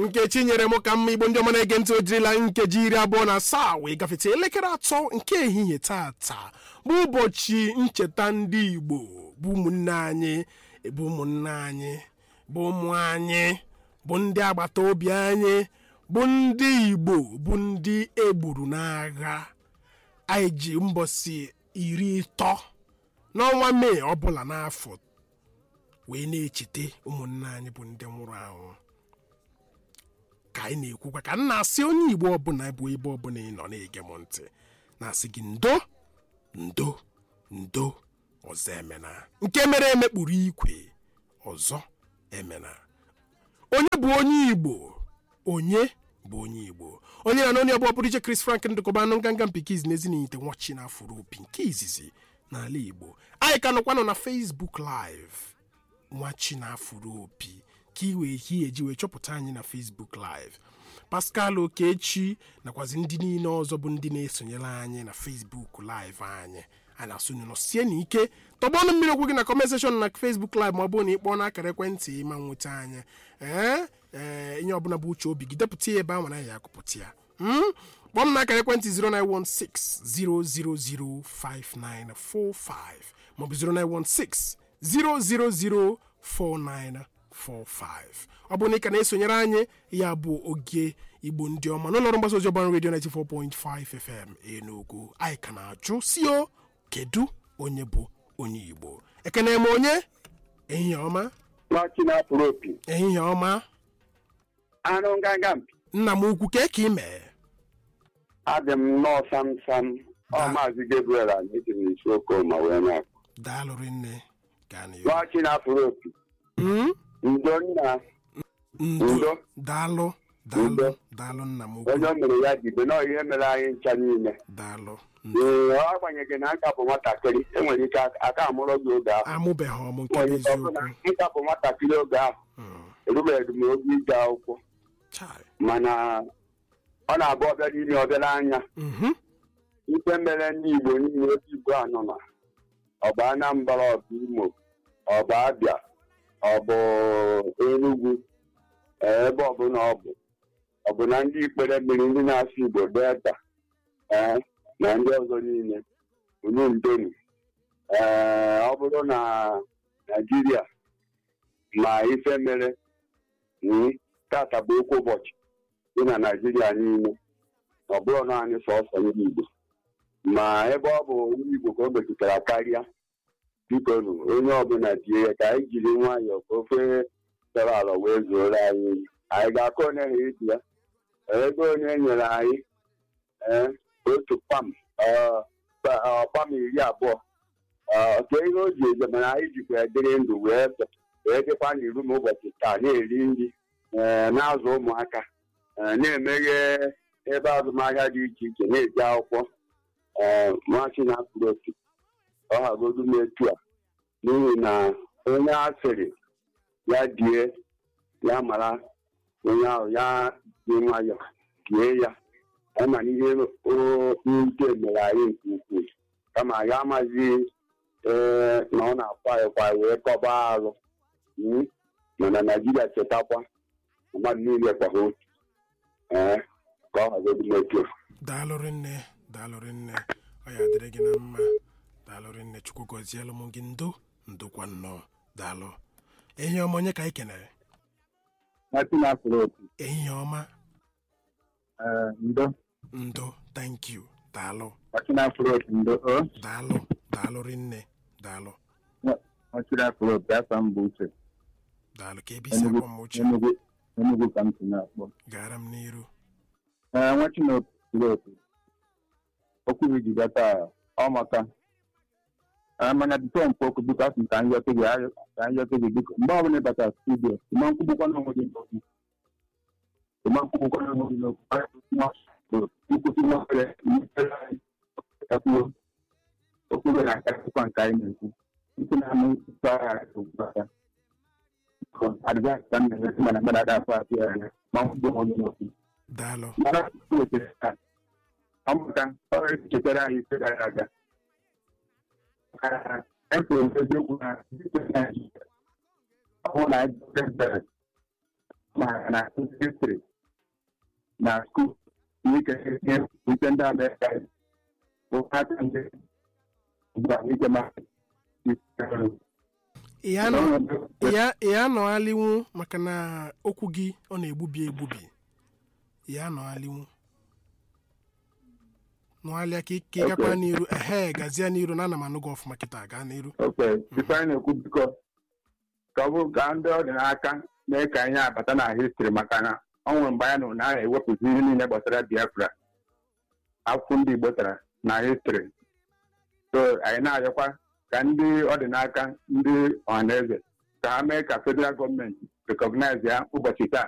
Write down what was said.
nkechi nyere m ka mma igbo ndị ọma na-ege ntị o jirila nkeji iri abụọ na asaa wee gafete elekere atọ nke ehihie tata bụ ụbọchị ncheta ndị igbo bụ ụmụnne anyị bụ ụmụnne anyị bụ ụmụ anyị bụ ndị agbata obi anyị bụ ndị igbo bụ ndị egburu n'agha anyị ji mbọsị iri ịtọ n'ọnwa mee ọbụla n'afọ wee na-echeta ụmụnne anyị bụ ndị nwụrụ anwụ ka anyị na-ekwukwa ka m na-asị onye igbo ọbụla bụ ebe ọbụla ị nọ na-ege m ntị na-asị gị ndo ndo ndo ọzọ emena nke mere emekpuru ikwe ọzọ emena onye bụ onye igbo onye bụ onye igbo onye na onye ọbụla pụrụ iche Chris Frank ndụkọbanụ nganga mpikiz na ezinite nwachi na afụrụ opi nke izizi n'ala igbo anyị ka nọkwanụ na Facebook live nwachi na afụrụ opi ka i wee hie eji wee chọpụta anyị na Facebook live Pascal Okechi nakwazi ndị niile ọzọ bụ ndị na-esonyere anyị na Facebook live anyị a na-asụ nọ sie n'ike tọgbọnụ mmiri okwu gị na comment section na Facebook live ma ọ bụrụ na ị kpọọ n'akara ekwentị ma nweta anyị ee ee ihe ọbụla bụ uche obi gị depụta ya ebe ahụ na ya akụpụta ya kpọọ m n'akara ekwentị 09160005945 maọbụ 09160004945 ọ bụrụ na ị ka na-esonyere anyị ya bụ oge igbo ndị ọma n'ụlọọrụ mgbasa ozi ọgbara redio 94.5 FM Enugu anyị ka na-ajụ si o kedu onye bụ onye igbo ekene m onye ehihie ọma nwachi na-apụrụ opi ehihie ọma anụ nganga mpi nna m ukwu ka ka ị mee adị m nnọọ sam sam ọ Da. maazị Gabriel anyị dị m n'isi okoma wee na-akpọ daalụrị nne gaa n'ihu nwachi na-apụrụ opi Mm? ndo nna ndo Udo. daalụ daalụ Udo. daalụ nna m onye ukwu o mere ya dibe nọọ ihe mere anyị ncha niile daalụ ee ọ agbanyeghị na nka bụ nwatakịrị enwere ike aka amụrụ gị oge ahụ amụbeghị ọmụ nke bụ nwere ike ọ bụ na eziokwu nka bụ nwatakịrị oge ahụ Mm. erubeghị m oge ije akwụkwọ Chai. mana ọ na-abụ ọbịa n'ime ọbịara anya Mhm. ife mere ndị Igbo niile ebe Igbo anọ na ọ bụ Anambra ọ bụ Imo ọ bụ Abịa ọ bụ Enugu ee, ebe ọbụla ọ bụ ọ bụ na ndị ikpere mmiri ndị na-asụ Igbo Delta ee, na ndị ọzọ niile unu ndonu ee ọ bụrụ na Naịjirịa ma ife mere mm, tata bụ okwu ụbọchị dị na Naịjirịa niile ọ bụrụ naanị sọsọ ndị Igbo ma ebe ọ bụ ndị Igbo ka o metụtara karịa biko nụ onye ọbụla tie ya ka anyị jiri nwayọọ ka ofe dara ala wee zuoro anyị oyi. anyị ga-akọ onye ha iji ya ego onye nyere anyị ee, otu pam ee, pa- ọ, pam iri abụọ ee, ka ihe o ji eje mana anyị jikwa ya dịrị ndụ wee wee dịkwa n'iru m ụbọchị taa na-eri nri ee, na-azụ ụmụaka ee, na-emeghe ebe azụmahịa dị iche iche na-eji akwụkwọ ee machi na-apụrụ opi ọ hagodu m etu a n'ihi na onye a sịrị ya die ya mara onye ahụ ya dị nwayọ die ya ya mana ihe ute mere anyị nke ukwuu kama ya amaghị ee na ọ na-akwa ịkwa wee kọba alụ Mm. mana naijiria chetakwa mmadụ niile kwa ha otu ee ka ọ hagodu m etu a daalụrị nne daalụrị nne ọ ya dịrị gị na mma daalụrị nne chukwu gọzielụ m gị ndo ndokwa nnọọ daalụ ehihie ọma onye ka anyị kenere Nwachi na-apụrụ opi ehihie ọma ee, ndo ndo thank you daalụ nwachi na-apụrụ opi ndo o daalụ daalụrị nne daalụ nwachi na-apụrụ opi afọ m bụ uche daalụ ka ebe isi Enugu akpọ m uche Enugu Enugu ka m si na-akpọ gara m n'iru ee nwachi na-apụrụ opi okwu gị jiga taa ọ maka ee, mana bifo mkpọ okwu biko asị m ka anyị yọte gị ayọ- ka anyị yọte gị biko mgbe ọbụla ị batara studio ịma nkwugbukwa n'onwe gị n'okwu ịma nkwugbukwa n'onwe gị n'okwu nkwụsị nwere mepere anyị ekwuo okwu gị na-akarịkwa nke anyị na-ekwu nke na-amụ ntụ agha okwu aka adịvaịsị ka m na-enye mana mmadụ ada afọ atụ ya anya ma nkwugbo onwe gị n'okwu daalụ mara tupu wetara taa ọmụta ọrụ chetara anyị ise gara aga ekwuru m eziokwu na dịka Naịjirịa ọ bụrụ na anyị dọkịta maka na histri na skuul ike ihe ute ndị amerịka ụkata ndị gba ike ma ị ya nọ- ị ya- ị ya anọghalinwu maka na okwu gị ọ na-egbubi egbubi ị ya anọghalinwu nọghalịa ka ị- ka ị gakwa Okay. n'iru ehe gazie n'iru na ana m anụ gị ọfụma kịta gaa n'iru oke bifo anyị na-ekwu biko ka ọ bụrụ ka ndị ọdịnaka mee ka ihe abata na histri maka na ọ nwere mgbe anyị nụrụ na a na-ewepụzi ihe niile gbasara biafra akwụkwọ ndị igbo tara na histri so anyị na-arịọkwa ka ndị ọdịnaka ndị ọhaneze ka ha mee ka federal gọọmenti rekọgnaiz ya ụbọchị taa